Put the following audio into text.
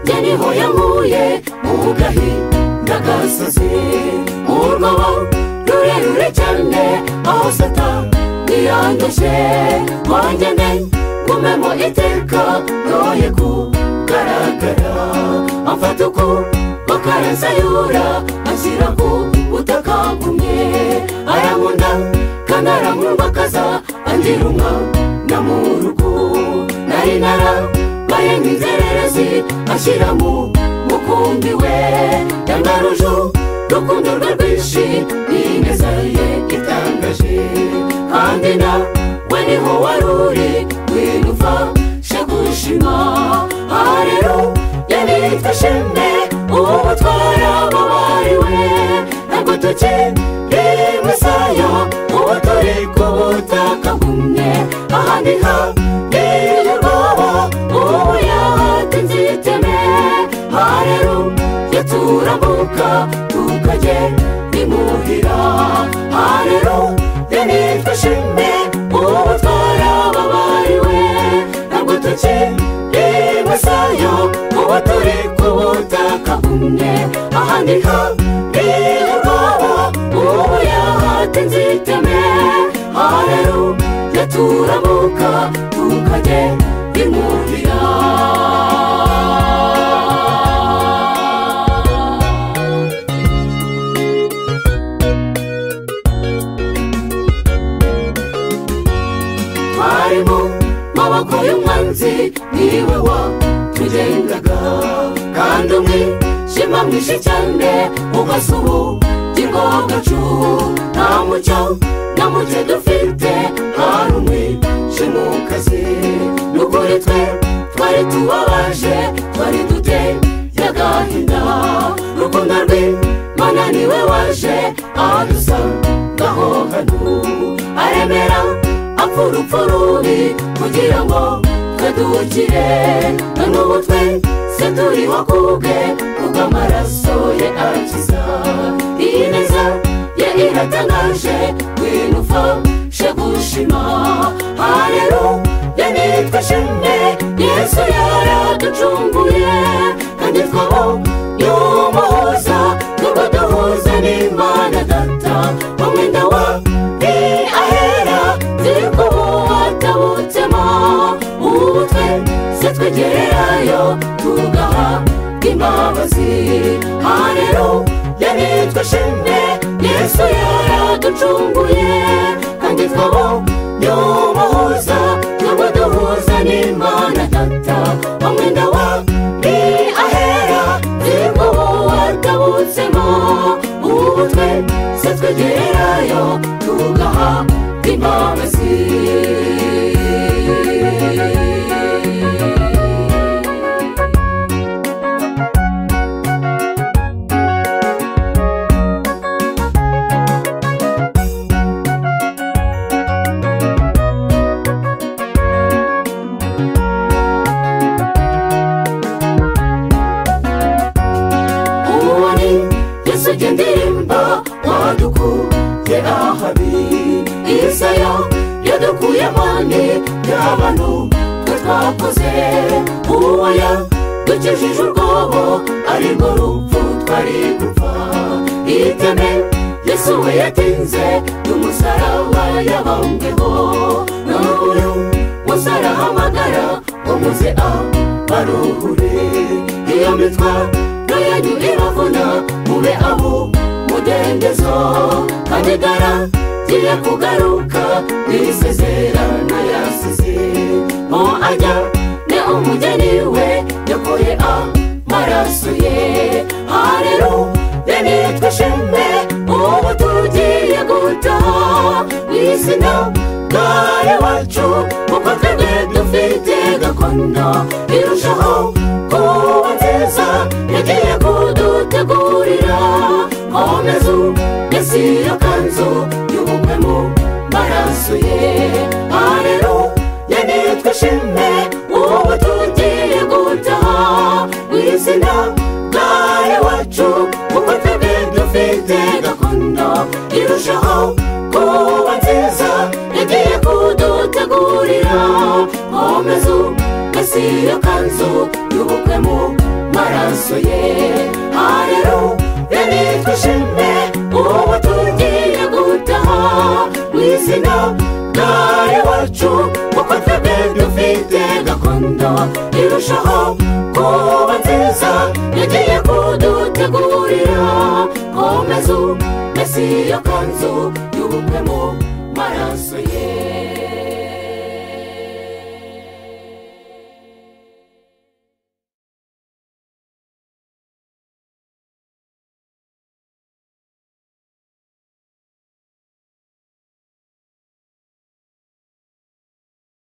ke niho yankuye mu gahi n'agasozi mu rwobo rurerure cyane aho sata ntiyandoshye nkongene ngumemo iteka ntoye kugaragara amfata uku bakarasayura ashyira ku butaka bumwe arankunda kandi aramwubakaza angira umwana mu rugo nari narabaye nk'inzererezi ashyira mu mukumbi we yangaruju urukundo rwe rwinshi n'ineza ye itangaje kandi nawe niho wari uri winufashe gushima aha rero yabitse ishimwe ubu butwara ababariwe ntabwo tukiri musaya ubu turi ku butaka bumwe aha ni ha niyo rwaba ubu yahati nziteme aha rero iyo turambuka tukagenda imuhira aha rero yanitwa ishimwe ubu butwara ababariwe ntabwo tukiri musaya ubu turi ku butaka bumwe aha ni ha niyo rwaba ubu yahati nziteme aha rero iyo turamuka tukagenda imuhira twari mu maboko y'umwanzi niwe wa tugendaga kandi umwe shima mwinshi cyane ugasuhugirwa agacu nta mucyo na muke dufite hari umwe shima kazi n'ukuri twe twari tubabaje twari dute y'agahinda urukundo rwe mana niwe waje adusangaho hano aremera apfurupfu rubi kugira ngo twe duhukire none ubu twe se turiho kubwe kuko amaraso ye akiza iyi neza ye iratangaje winufashe gushima aha rero ye nitwa ishimwe yesu yaraducunguye kandi twabo y'umuhoza nubwo duhuza n'imana data mu mwenda wa ni ahera turi kuwatabutsemo ubu twe se twegererayo tugaha imbabazi aha rero yanitwa ishimwe yesu yaraducunguye kandi twabo y'umuhoza nubwo duhuza n'imana data mu mwenda wa ni ahera turi kuwatabutsemo ubu twe se twegererayo tugaha imbabazi uwo ni yesu jya ndirimba wadukuye ahabi isaya yadukuye amande y'abantu twe twakoze uwo yadukijije urwobo ari rwo rupfu twari gupfa iteme yesu we yatinze n'umusaraba yabambweho none uyu musa arahamagara ngo muze abaruhure iyo mitwa yanyu iravuna mube abo mudendezo kandi garangiye kugaruka n'isezerano yasize mo ajya ni umugeni we yakuye amaraso ye aha rero ye nitwa ishimwe ubu tugiye gutaha mu izina gare wacu kuko twebwe dufite gakondo irushaho kuba nziza yagiye kudutegurira komeza mbese iyo kanzu y'ubukwe mu maraso ye aha rero yanitwa ishimwe ubu tugiye gutaha mu izina gare wacu kuko twebwe dufite gakondo irushaho kuba nziza yagiye kudutegurira komeza mbese iyo kanzu y'ubukwe mu maraso ye hareruya nitwishime ubu tugiye gutaha mu izina bwari wacu kuko twebwe dufite gakondo irushaho kuba nziza yagiye kudutegurira komeza umesiyo kanzu y'ubukwe mu maraso ye